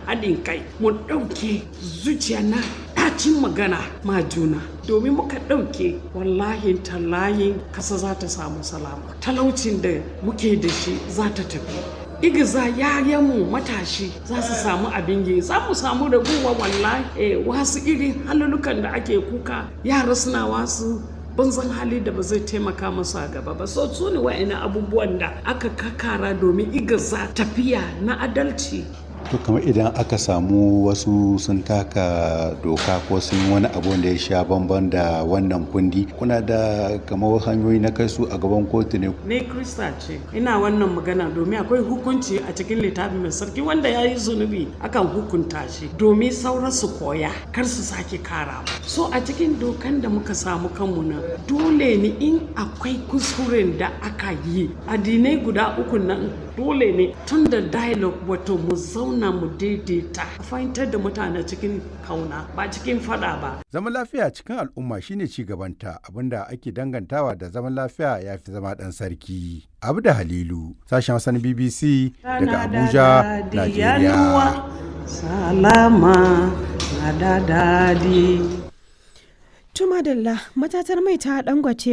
haɗin kai mu ɗauke zuciya na ɗacin magana ma juna domin muka ɗauke wallahi tallahin kasa za ta samu salama talaucin da muke da shi za ta tafi igiza yayanmu matashi za su samu abin yi za mu samu raguwa wallahi eh, wasu irin halulukan da ake kuka yara suna wasu banzan hali da ba zai taimaka masu a gaba ba so su ne wa'ina abubuwan da aka kakara domin igiza tafiya na adalci to kamar idan aka samu wasu sun taka doka ko sun wani abu da ya sha bamban da wannan kundi kuna da kamar hanyoyi na kai su a gaban kotu ne ne krista ce ina wannan magana domin akwai hukunci a cikin littafin mai sarki wanda ya yi zunubi akan hukunta shi domin sauran su koya kar su sake kara so a cikin dokan da muka samu kanmu nan dole ne in akwai kuskuren da aka yi addinai guda uku nan dole ne tun da dialogue wato mu zauna mu daidaita a fahimtar da mutane cikin kauna ba cikin fada ba Zaman lafiya cikin al'umma shine ci gabanta abinda ake dangantawa da zaman lafiya ya fi zama ɗan sarki. Abu da Halilu, sashen Hassan BBC daga Abuja, Najeriya. salama na da dadi Tumadalla matatar mai ta dangwace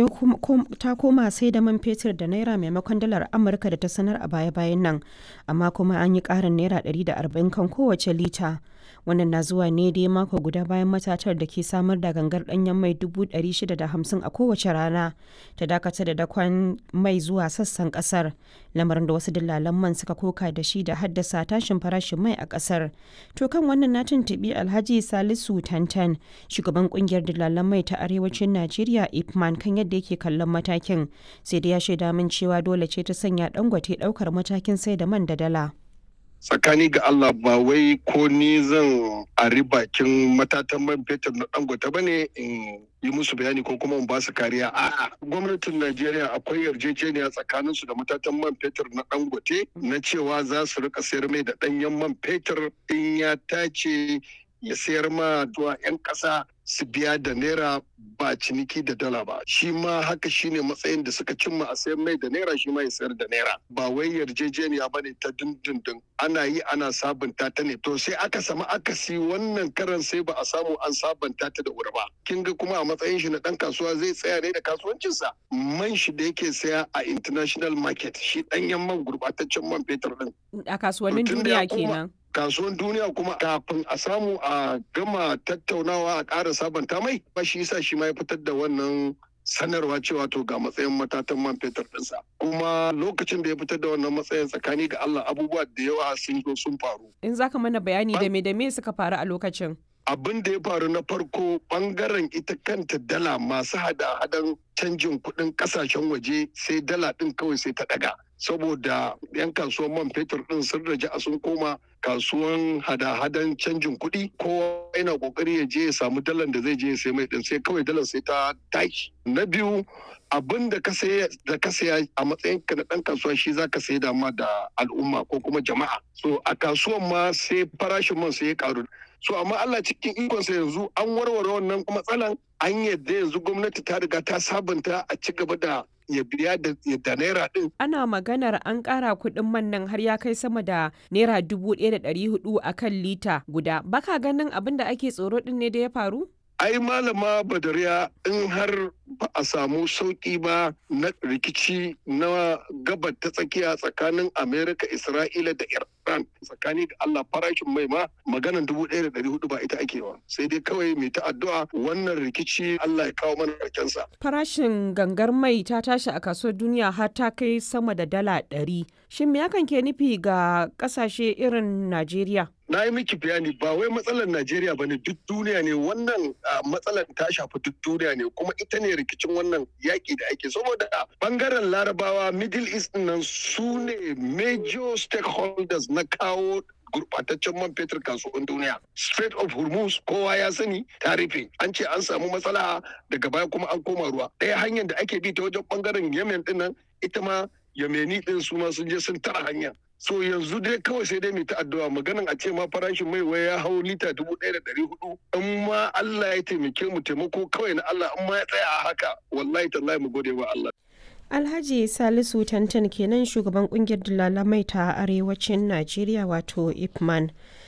ta koma sai da man fetur da naira maimakon dalar Amurka da ta sanar a baya-bayan nan, amma kuma an yi ƙarin naira 140 kan kowace lita. Wannan na zuwa ne dai mako guda bayan matatar da ke samar da gangar ɗanyen mai 650 a kowace rana ta dakata da dakon mai zuwa sassan ƙasar, lamarin da wasu dillalan man suka koka da shi da haddasa tashin farashin mai a ƙasar. To kan wannan na tuntuɓi Alhaji Salisu Tantan, shugaban ƙungiyar dillalan mai ta arewacin Najeriya Ipman kan yadda yake kallon matakin sai da ya shaida min cewa dole ce ta sanya dangote daukar matakin sai da man da dala. tsakani ga Allah ba wai ko ni zan ari bakin matatan man fetur na dangote ba ne in yi musu bayani ko kuma in ba su kariya a'a gwamnatin Najeriya akwai yarjejeniya tsakanin su da matatan man fetur na dangote na cewa za su rika sayar mai da danyen man fetur in ya tace ya sayar ma zuwa 'yan ƙasa su biya da naira ba ciniki da dala ba shi ma haka shine matsayin da suka cimma a sayar mai da naira shi ma ya sayar da naira ba wai yarjejeniya bane ta dindindin ana yi ana sabunta ta ne to sai aka samu akasi wannan karan sai ba a samu an sabunta ta da wuri ba kin ga kuma a matsayin shi na dan kasuwa zai tsaya ne da kasuwancinsa man shi da yake saya a international market shi danyen man gurbataccen man fetur din A kasuwannin To tun da ya duniya koma- kenan. kasuwan duniya kuma kafin a samu a gama tattaunawa a ƙara sabanta mai ba shi yasa shi ma ya fitar da wannan sanarwa cewa to ga matsayin matatan man fetur ɗinsa kuma lokacin da ya fitar da wannan matsayin tsakani ga Allah abubuwa da yawa sun zo sun faru In za ka mana bayani da me da me suka faru a lokacin. abin da ya faru na farko bangaren ita kanta dala masu hada-hadan canjin kuɗin ƙasashen waje sai dala ɗin kawai sai ta ɗaga saboda 'yan kasuwan man fetur ɗin sun raja a sun koma kasuwan hada-hadan canjin kuɗi kowa yana ƙoƙari ya je ya samu dalar da zai je ya sai mai ɗin sai kawai dalar sai ta tashi na biyu abin da ka saya da ka saya a matsayin ka na ɗan kasuwa shi za ka sai da ma da al'umma ko kuma jama'a so a kasuwan ma sai farashin man sai ya ƙaru so amma Allah cikin ikonsa yanzu an warware wannan matsalan an yadda yanzu gwamnati ta riga ta sabunta a ci gaba da ya biya da da naira din Ana maganar an ƙara kuɗin man nan har ya kai sama da naira dubu ɗaya da ɗari hudu a kan lita guda. Baka ganin abin da ake tsoro ɗin ne da ya faru? ai malama badariya in har ba a samu sauki ba na rikici na gabar ta tsakiya tsakanin amerika isra'ila da iran tsakani da allah farashin mai ma maganan dubu ɗaya da ɗari hudu ba ita ake wa sai dai kawai mai ta addu'a wannan rikici allah ya kawo mana sa. Farashin gangar mai ta tashi a kasuwar duniya har ta kai sama da dala ɗari. Shin me hakan ke nufi ga ƙasashe irin Najeriya? na yi miki bayani ba wai matsalar Najeriya ba ne duk duniya ne wannan ah, matsalar ta shafi duk duniya ne kuma ita ne rikicin wannan yaƙi da ake saboda bangaren larabawa middle east ɗin nan su ne major stakeholders na kawo gurbataccen man fetur kasuwan duniya Strait of Hormuz kowa ya sani ta rufe an ce an samu matsala daga baya kuma an koma ruwa ɗaya hanyar da ake bi ta wajen bangaren Yemen ɗin nan ita ma Yemeni ɗin su ma sun je sun tara hanya so yanzu dai kawai sai dai mai ta addu'a maganan a ce ma farashin mai wai ya hau lita dubu ɗaya da ɗari hudu in ma Allah ya taimake mu taimako kawai na Allah in ma ya tsaya a haka wallahi tallahi mu gode wa Allah Alhaji Salisu Tantan kenan shugaban kungiyar dalalamai ta arewacin Najeriya wato Ipman.